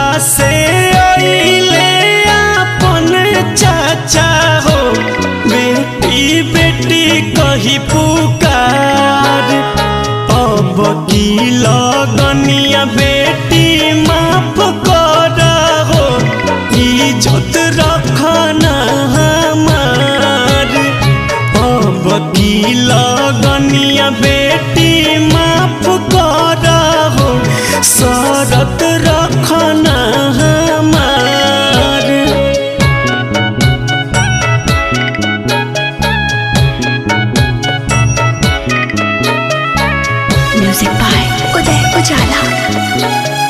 से अइले अपन चाचा हो बेटी बेटी कही पुकार अब की लगनिया बेटी माफ कर हो इज्जत रखना हमार अब की लगनिया बेटी माफ कर हो शरत रखना हमार म्यूजिक बाय उदय उजाला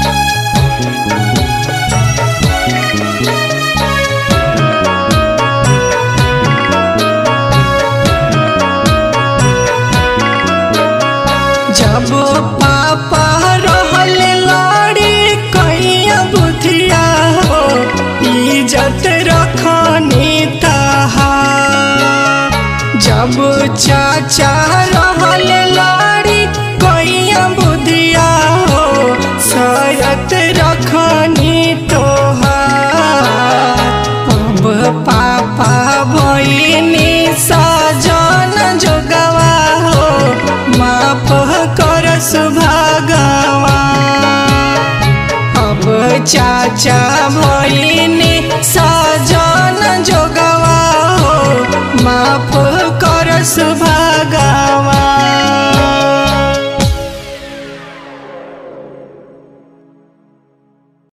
जब पापा रहल लाड़ी कैया बुधिया हो इज्जत रखनी तहा जब चाचा रहल लाड़ी कैया बुधिया हो शरत रखनी तोहार अब पापा भइनी सजन जोगवा हो माफ कर सुभागवा अब चाचा भइनी सजन जोगवा हो माफ कर सुभागवा